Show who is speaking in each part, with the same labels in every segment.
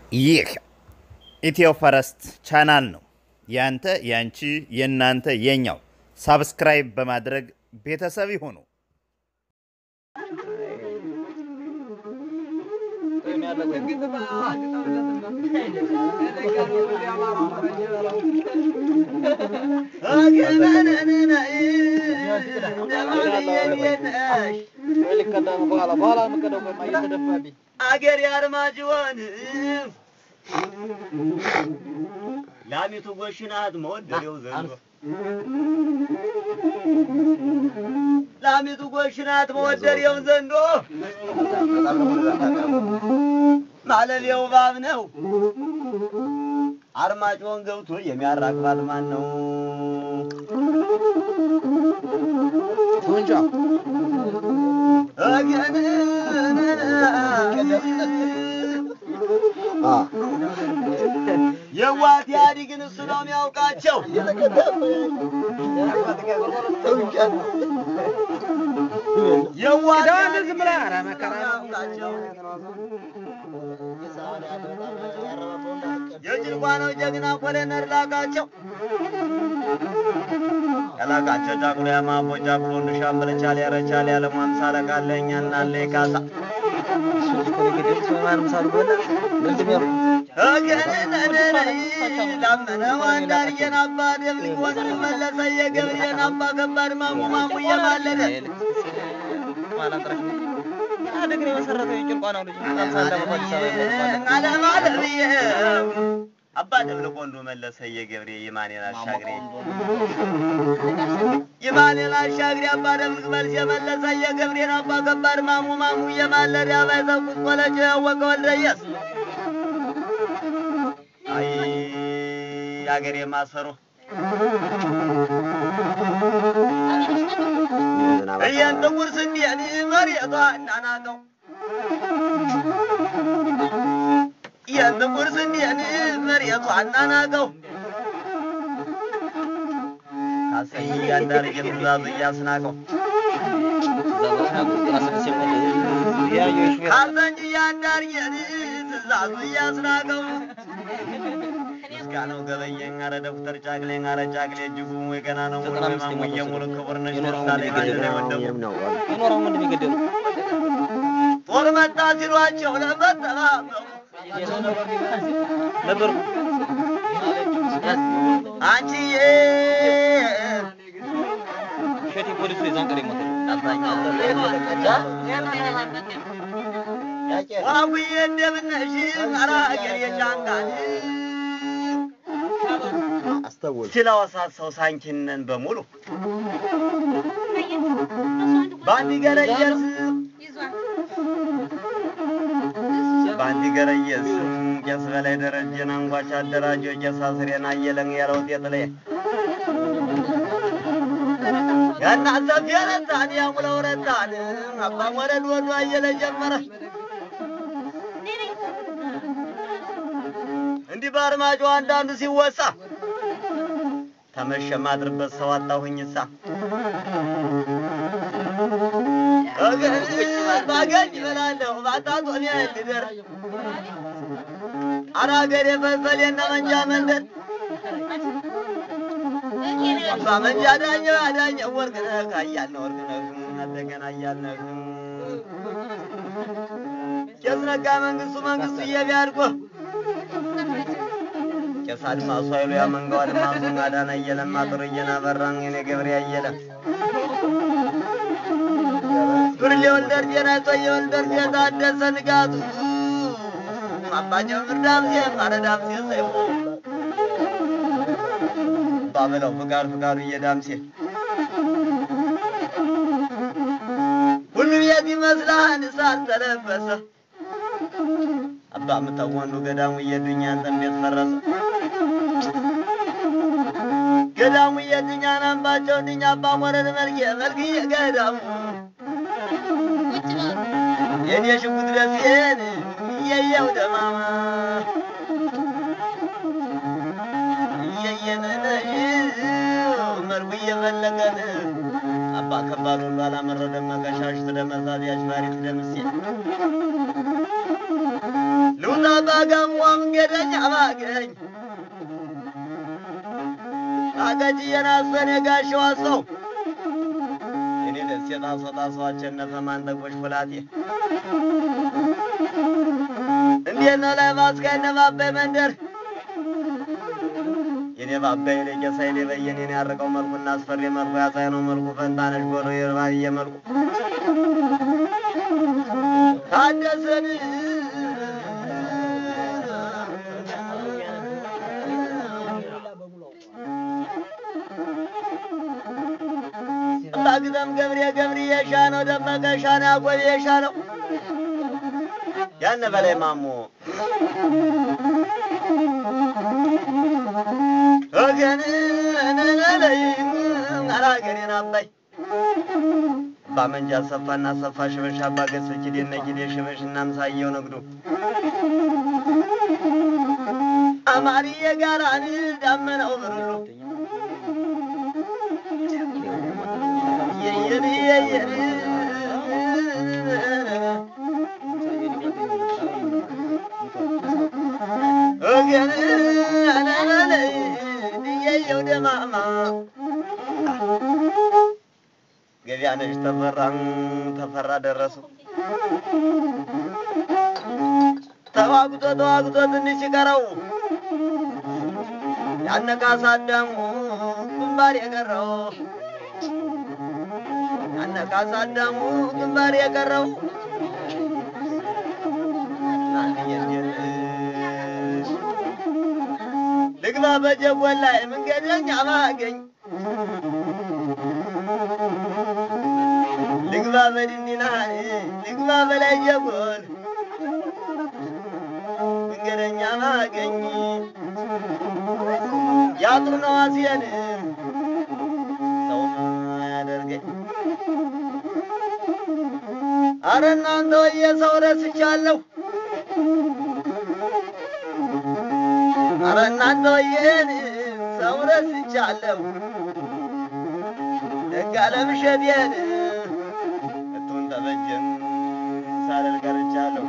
Speaker 1: ይህ ኢትዮ ፈረስት ቻናል ነው። ያንተ፣ ያንቺ፣ የእናንተ፣ የኛው። ሳብስክራይብ በማድረግ ቤተሰብ ይሁኑ።
Speaker 2: አገር ያርማጅሆን ላሚቱ ጎሽናት መወደዴው ዘንዶ ላሚቱ ጎሽናት መወደዴው ዘንዶ ማለሌው ባብ ነው። አርማጭሆን ገብቶ የሚያራግባት ማን ነው? የዋት ያዲግን እሱ ነው የሚያውቃቸው። የዋት ያዲግን እሱ ነው የሚያውቃቸው። የጭልቋ ነው ጀግና ኮሎኔል ላቃቸው ከላቃቸው ጫቁሎ ያማቦ ጫቁሎ እንድሻምበል ቻል ያረቻል ያለሟን ሳለቃለኛ እናለ ካሳ ላመነው አንዳርጌን አባ ደብልቅ ወንድ መለሰ የገብርኤን አባ ከባድ ማሙ ማሙ እየማለደ አለማለብዬ አባ ደብልቅ ወንዱ መለሰ የገብሬ የማኔን አሻግሬ የማኔን አሻግሬ አባ ደብልቅ መልስ የመለሰ የገብሬን አባ ከባድ ማሙ ማሙ እየማለደ አባይ ተኩስ ቆለጭ ያወቀ ወልደየስ አይ አገሬ ማሰሮ እየን ጥቁር ስንዴን መሬቷ እናናቀው እየን ጥቁር ስንዴን መሬቷ እናናቀው ካሰኝ እያንዳርጌ ትእዛዙ እያስናቀው ካሰኝ እያንዳርጌን ትእዛዙ እያስናቀው ምስጋናው ገበየኝ አረ ደብተር ጫቅሌኝ አረ ጫቅሌ እጅጉ ወይ ገና ነው ሙሉ ማሙዬ ሙሉ ክቡር ነሽ ደስታ ላይ ጋር ላይ ወደሙ ጦር መጣ ሲሏቸው ለመጠባበቁ አንቺዬ ዋውዬ እንደምነሽ አረ አገሬ ጫንቃን ስለወሳሰው ሳንኪነን በሙሉ በአንድ ገረየስ በአንድ ገረየስ ቄስ በላይ ደረጀን አንጓች አደራጀው ቄስ አስሬን አየለን ያለው ጤጥሌ ያናንተ ፊረታን ያሙለው ረታን አባ ወረድ ወዱ አየለ ጀመረ እንዲህ በአርማጭሆ አንዳንዱ ሲወሳ ተመሸ ማድርበት ሰው አጣሁኝሳ ባገኝ እበላለሁ ባጣጦሚያ ልደር አራገር የፈልፈል የነ መንጃ መንደር አባ መንጃ ዳኘው ያዳኘው ወርቅነህ አያልነ ወርቅነህ እንደገና አያልነህ ቄስ ነጋ መንግስቱ መንግስቱ እየቢያድጎ ቄስ አድማሱ ኃይሉ ያ መንጋው አድማሱ አዳነ እየለማ ጥሩዬን አበራን የኔ ገብሬ አየለ ዱርዬ ወልደር ጤና ጦየ ወልደር ታደሰ ንጋቱ አባጀው ምርዳምሴ ማረዳምሴ ሰይፉ ባበለው ፍቃድ ፍቃዱ እየዳምሴ ሁሉ ቤት ይመስላል እሳት ተለበሰ አባ ምተው ወንዱ ገዳሙ እየዱኛ አንተን ቤት ፈረሰ ገዳሙ እየዱኛ ናምባቸው ድኛ አባ ሞረድ መልክ መልክዬ ገዳሙ የኔ ሽጉጥ ደሴን እየየው ደማማ እየየነነሽ መርጉ እየፈለገን አባ ከባድ ሁሉ አላመረደም መቀሻሽ ትደመሳት ያሽባሪ ትደምሴ ልውጣ ሳባገም መንገደኛ ባገኝ አገጭየን አስፈን የጋሸዋ ሰው የኔ ደስ የጣሶ ጣሶ አቸነፈ ማንጠቆች ፍላቴ እንዴት ነው ላይ ማስካይ ባባይ መንደር የኔ ባባይ ለጌሳ የኔ በየኔን ያረቀው መልኩና አስፈሪ መልኩ ያሳይ ነው መልኩ ፈንታነሽ ጎሮ የባየ መልኩ ታደሰን ባግዘም ገብሬ ገብሬ የሻ ነው ደመቀ ሻ ነው ያጎቤ የሻ ነው ያነ በላይ ማሞ ወገን ነለይ አላገሬን አባይ ባመንጃ ሰፋና ሰፋ ሽበሽ አባ ገስፍ ኪዴነ ኪዴ ሽበሽ እናምሳየው ነግዱ አማርዬ ጋራን ዳመናው ብርሉ የየን የየን ወገን ነለይ ድየየው ደማማ ገቢያነሽ ተፈራን ተፈራ ደረሱ ተዋግቶ ተዋግቶ ትንሽ ሲቀረው ያነቃሳ አዳሙ ግንባር የቀረው ያነቃሳ አዳሙ ግንባር የቀረው ልግባ በጀጎል ላይ መንገደኛ ማገኝ ልግባ በድንዲና ልግባ በላይ ጀጎል መንገደኛ ማገኝ ያጥሩ ነው አስየን ሰው ያደርገኝ አረ እናንተ ወየ ሰው ረስቻለሁ አረ እናንተ ወየን ሰው ረስቻለሁ ደጋ ለምሸቴን እቱን ተበጀን ሳልል ቀርቻለሁ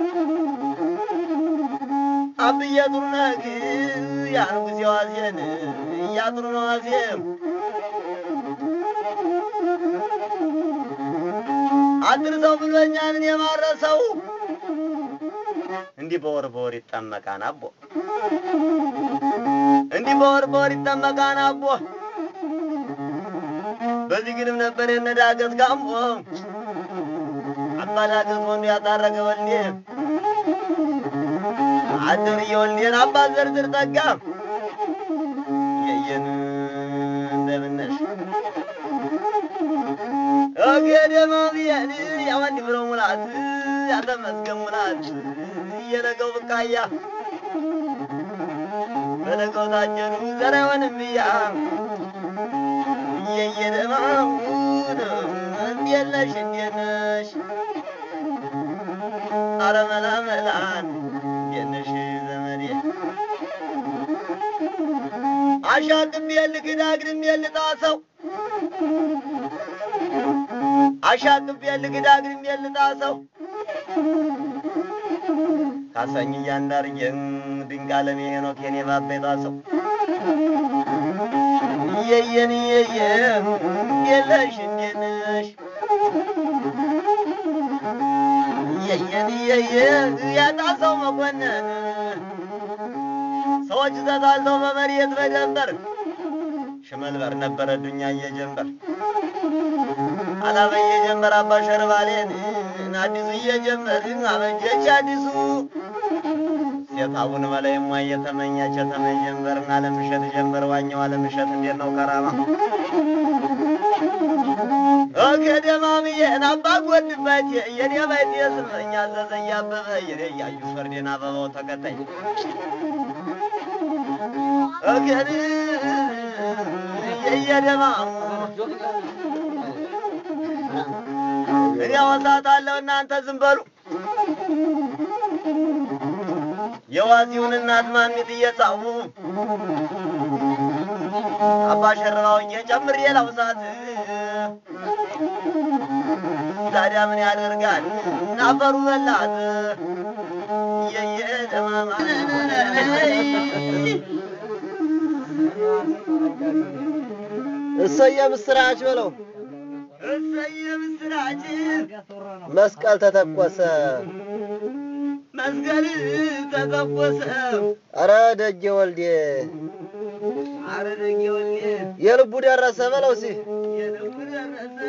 Speaker 2: አብዬ ጥሩ ነህ ያን ጊዜ ዋዜን እያጥሩ ነው ዋዜም አድርሰው ብሎኛልን የማረሰው እንዲህ በወር በወር ይጠመቃን አቦ እንዲህ በወር በወር ይጠመቃን አቦ በዚህ ግድም ነበር የነዳገት ጋምቦ አባዳገት ወንዱ ያጣረገ ወልዴ አደር የወልዴን አባት ዘርዝር ጠጋ የየን እንደምነሽ ገደማ ብየን ያወንድ ብሎ ሙላት ያተመስገን ሙላት እየነገው ብቃያ በነገው ታጀኑ ዘር አይሆንም እያ እየየደማውን እንዴት ነሽ እንዴት ነሽ አረ መላ መላን እንዴት ነሽ ዘመዴ አሻቅቤ ልክድ አግድሜ ልጣሰው አሻቅቤ ልክድ አግድሜ ልጣሰው ካሳኝ እያንዳርጌን ድንቅ አለም ሄኖክ የኔ ባባ የጣሰው እየየን እየየ የለሽ እንዴት ነሽ እየየን እየየ ያጣሰው መኮንን ሰዎች ተጣልተው በመሬት በደንበር ሽመልበር ነበረ ዱኛ እየጀንበር አላበ እየጀንበር አባ ሸርባሌን አዲሱ እየጀመር አበጀች አዲሱ ሴት አቡነ በላይ ሟ እየተመኛች የተመኝ ጀንበርና አለምሸት ጀንበር ዋኛው አለምሸት እንዴት ነው ከራማ ገደማምዬን አባ ጎድበት የኔ ባይት የስመኛ አዘዘ እያበበ የኔ እያዩ ፈርዴን አበባው ተከታይ እገድ የየደማሙ እኔ ወሳታለሁ እናንተ ዝም በሉ። የዋዚውን እናት ማሚት እየጻፉ አባ ሸርባውኝ ጨምሬ ላውሳት ታዲያ ምን ያደርጋል ናፈሩ በላት የየን እሰየ ምስራች በለው።
Speaker 3: እሰየ ምስራች
Speaker 2: መስቀል ተተኮሰ።
Speaker 3: መስቀል ተተኮሰ
Speaker 2: አረ ደጌ ወልዴ
Speaker 3: አረ ደጌ ወልዴ
Speaker 2: የልቡ ደረሰ በለው ሲ
Speaker 3: የልቡ ደረሰ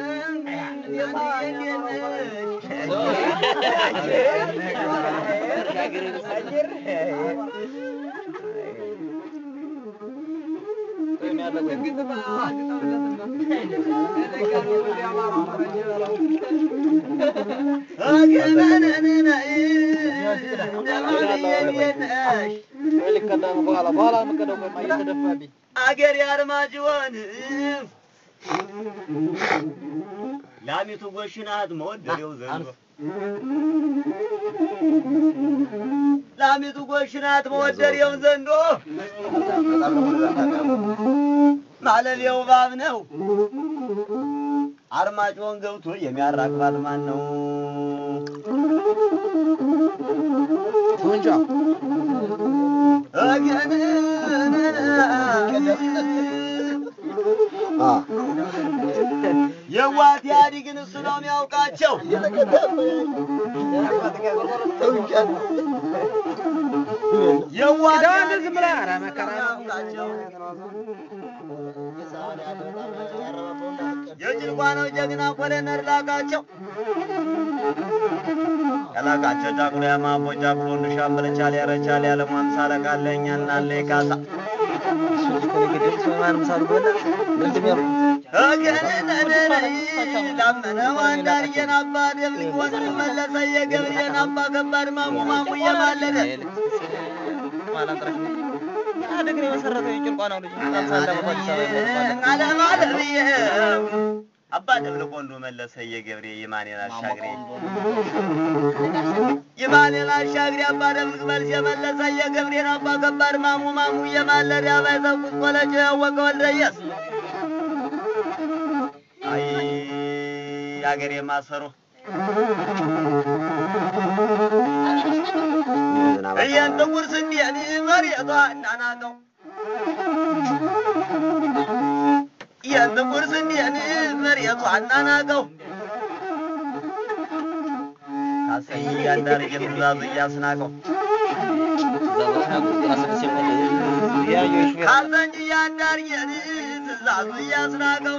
Speaker 3: አገር ያርማጅወን ላሚቱ ጎሽናት መወደዴው ዘንዶ ላሚቱ ጎሽናት መወደዴው ዘንዶ ማለሌው ባብ ነው። አርማጭሆን ገብቶ የሚያራግባት ማን ነው? የዋት ያዲግን እሱ ነው የሚያውቃቸው። የዋት ያዲግን እሱ ነው የሚያውቃቸው። የጭልቋ ነው ጀግና ኮሎኔል ላቃቸው ከላቃቸው ጫቁሎ ያማቦ ጫቁሎ እንሻምበል ቻል ያረቻል ያለሙ አምሳ አለቃ አለኝ እናለ ካሳ ላመነው አንዳርዬን አባ ደብልቅ ወንድ መለሰ የገብርኤን አባ ከባድ ማሙ ማሙ እየማለደ አለማለብዬ አባ ደብልቅ ወንዱ መለሰ የገብሬ ይማኔን አሻግሬ ይማኔን አሻግሬ አባ ደብልቅ መልስ የመለሰ የገብሬን አባ ከባድ ማሙ ማሙ እየማለደ አባይተኩስ ቆለጭ ያወቀ ወልደየስ አይ አገሬ ማሰሮ እየን ጥቁር ስንዴን መሬቷ እናናቀው እየን ጥቁር ስንዴን መሬቷ እናናቀው ካሰኝ እያንዳርጌ ትእዛዙ እያስናቀው ካሰኝ እያንዳርጌን ትእዛዙ እያስናቀው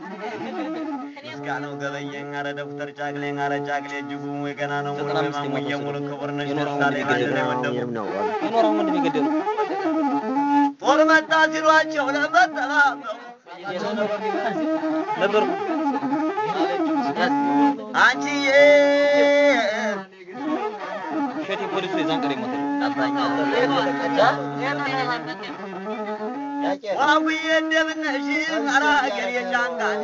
Speaker 3: ምስጋናው ገበየኝ አረ ዶክተር ጫቅሌኝ አረ ጫቅሌ እጅጉ ወይ ገና ነው ሙሉ ማሙዬ ሙሉ ክቡር ነሽ ደስታ ላይ አንድ ላይ ወደቁ ጦር መጣ ሲሏቸው ለመጠባበቁ አንቺዬ ዋቡዬ እንደምነሽ አረ ሀገር የጫንቃን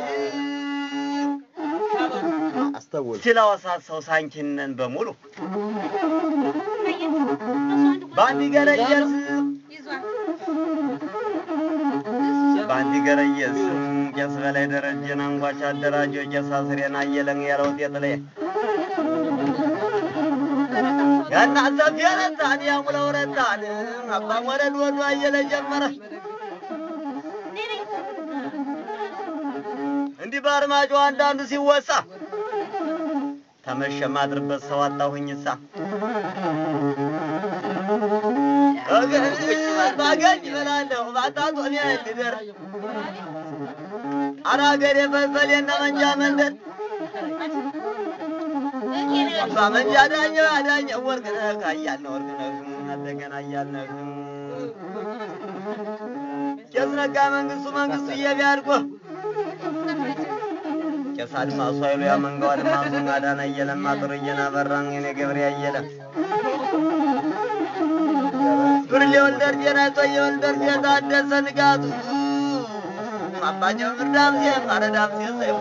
Speaker 2: አስተውል
Speaker 3: ስለወሳሰው ሳንኪነን በሙሉ ባንዲ ገረየስ ባንዲ ገረየስ ቄስ በላይ ደረጀን አንጓች አደራጀው ቄስ አስሬን አየለን ያለው ጤጥሌ ያና ሰፊ ረታን ያሙለው ረታን አባም ወረድ ወዱ አየለ ጀመረ እንዲህ በአርማጮ አንዳንዱ ሲወሳ ተመሸ ማድርበት ሰው አጣሁኝሳ ባገኝ እበላለሁ ባጣጦ እኔ ልደር አራገሬ ፈሰሌና መንጃ መንደር አባ መንጃ ዳኘው አዳኘው ወርቅነህ አያልነህ ወርቅነህ እንደገና አያልነህ ቄስ ነጋ መንግስቱ መንግስቱ እየቢያድጎ ቄስ አድማሱ ኃይሉ ያ መንጋው አድማሱ አዳነ እየለማ ጥሩዬን አበራን የኔ ገብሬ አየለ ብርሌ ወልደር ጤናቶ የወልደር የታደሰ ንጋቱ አባጀው ምርዳምሴ ማረዳምሴ ሰይፉ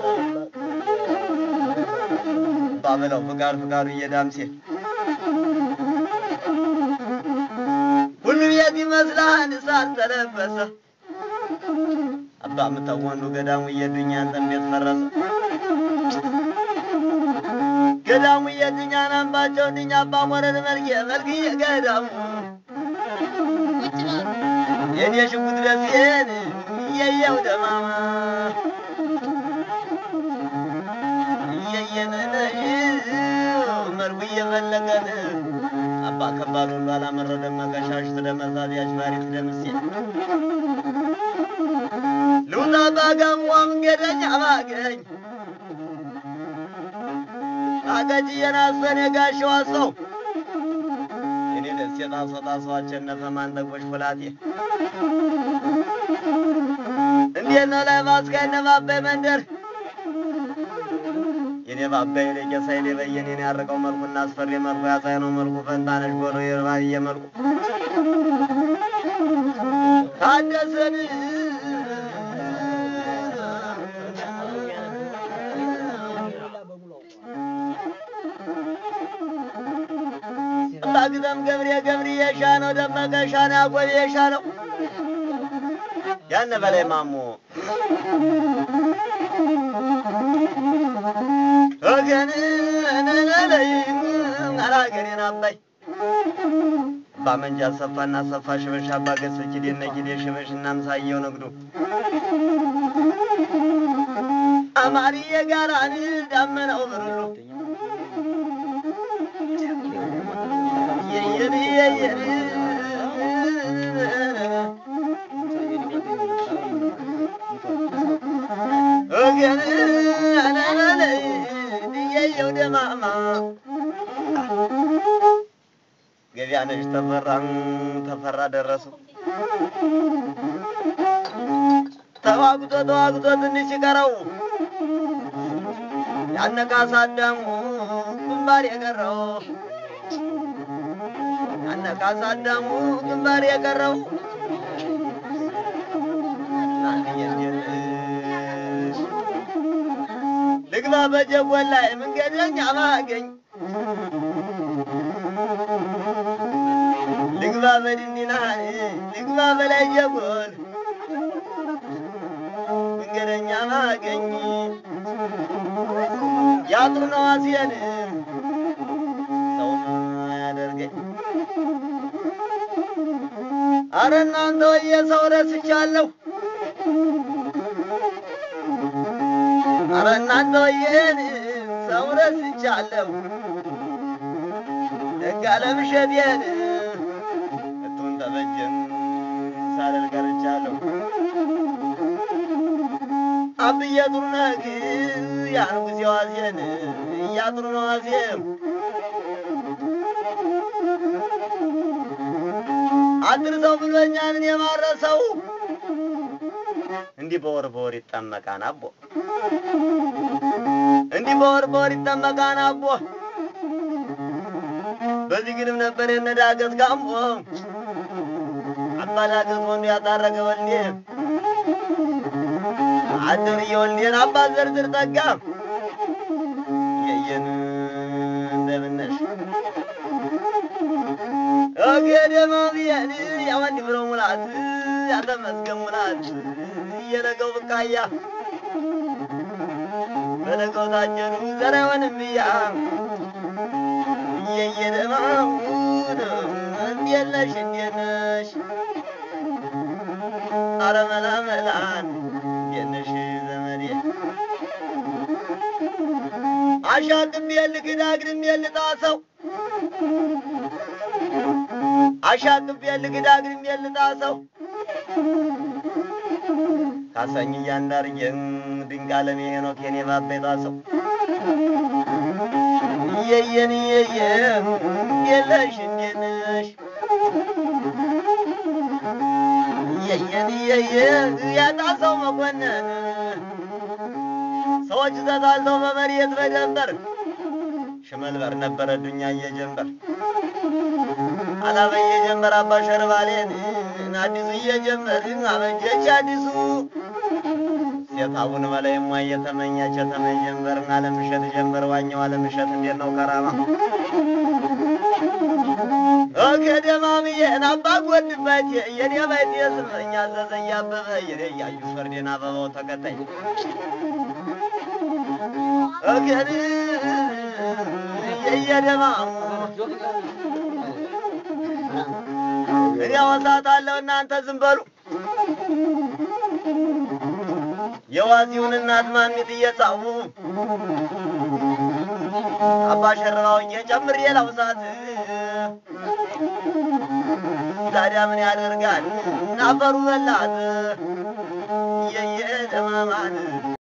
Speaker 3: ባበለው ፍቃድ ፍቃዱ እየዳምሴ ሁሉ ቤት ይመስላል እሳት ተለበሰ አባ ምተው ወንዱ ገዳሙ እየዱኛ አንተን ቤት ፈረሰ
Speaker 2: ገዳሙ የትኛን አምባቸው ድኛ አባ ሞረድ መልኬ መልክዬ ገዳሙ የኔ ሽጉጥ ደሴን እየየው ደማማ እየየነነሽ መልኩ እየፈለገን አባ ከባድ ሁሉ አላመረደም መቀሻሽ ትደመሳት ያሽባሪት ደምሴ ልውጣ ባጋሟ መንገደኛ ባገኝ አገጭ የናሰን የጋሸዋ ሰው እኔ ደስ የጣሶ ጣሶ አቸነፈ ማንጠቆሽ ፍላቴ እንዴት ነው ላይ ማስካይነ ባባይ መንደር የኔ ባባይ ለቄሳ ይሌ በየኔን ያርቀው መልኩና አስፈሪ መልኩ ያሳይ ነው መልኩ ፈንታነሽ ጎሮ የርባየ መልኩ ታደሰን ባግዘም ገብሬ ገብሬ የሻ ነው ደመቀ ሻ ነው ያቆብ የሻ ነው ያነ በላይ ማሞ ወገን ነለይ አላገሬን አባይ ባመንጃ ሰፋና ሰፋ ሽበሽ አባ ገሰች ዴነ ጊዴ ሽበሽ እና ምሳየው ንግዱ አማርዬ ጋራን ዳመናው ብርሉ የየን የየን ወገን ነለይ የየው ደማማ ገቢያነሽ ተፈራ ተፈራ ደረሱ ተዋግቶ ተዋግቶ ትንሽ ሲቀረው ያነቃሳ አዳሙ ግንባር የቀረው ያነቃሳ አዳሙ ግንባር የቀረው ልግባ በጀጎል ላይ መንገደኛ ባገኝ ልግባ በድንና ልግባ በላይ ጀጎል መንገደኛ ማገኝ ያጥሩ ነው አስየን ሰው ያደርገኝ አረ እናንተ ወየ ሰው ረስቻለሁ አረ እናንተ ወየን ሰው ረስቻለሁ ደጋ ለምሸቴን እቱን ተበጀን ሳልል ቀርቻለሁ አብዬ ጥሩ ነህ ያን ጊዜ ዋዜን እያጥሩ ነው ዋዜም አድርሰው ብሎኛልን የማረሰው እንዲህ በወር በወር ይጠመቃን አቦ እንዲህ በወር በወር ይጠመቃን አቦ በዚህ ግድም ነበር የነዳገት ካምቦ አባዳገት ወንዱ ያጣረገ ወልዴ አደር የወልዴን አባት ዝርዝር ጠጋ የየን እንደምነሽ ገደማ ብየን ያወንድ ብሎ ሙላት ያተመስገን ሙላት እየነገው ብቃያ በነገው ታጀሩ ዘር አይሆንም ብያ እየየደማውን እንዴት ነሽ እንዴት ነሽ አረ መላ መላን እንዴት ነሽ ዘመዴ አሻቅቤ ልክድ አግድሜ ልጣሰው አሻቅቤ ልክድ አግድሜ ልጣሰው ካሳኝ እያንዳርጌን ድንቅ አለም ሄኖክ የኔ ባባ የጣሰው እየየን እየየ የለሽ እንዴት ነሽ እየየን እየየ ያጣሰው መኮንን ሰዎች ተጣልተው በመሬት በደንበር ሽመልበር ነበረ ዱኛ እየጀንበር አላበየ ጀንበር አባ ሸርባሌን አዲሱ እየጀመር አበጀች አዲሱ ሴት አቡነ በላይ ማ እየተመኛች የተመኝ ጀንበርን አለምሸት ጀንበር ዋኘው አለምሸት እንዴት ነው ከራማ ከደማምዬን አባ ጎድበት የኔ ባይት የስመኛ ዘዘኝ አበበ የኔ እያዩ ፈርዴን አበባው ተከታይ እገን እየየደማሙ እኔ አወሳታለሁ እናንተ ዝም በሉ። የዋዚውን እናት ማሚት እየጻፉ አባ ሸረባውኝ ጨምሬ ላውሳት ታዲያ ምን ያደርጋል ናፈሩ በላት የየደማማን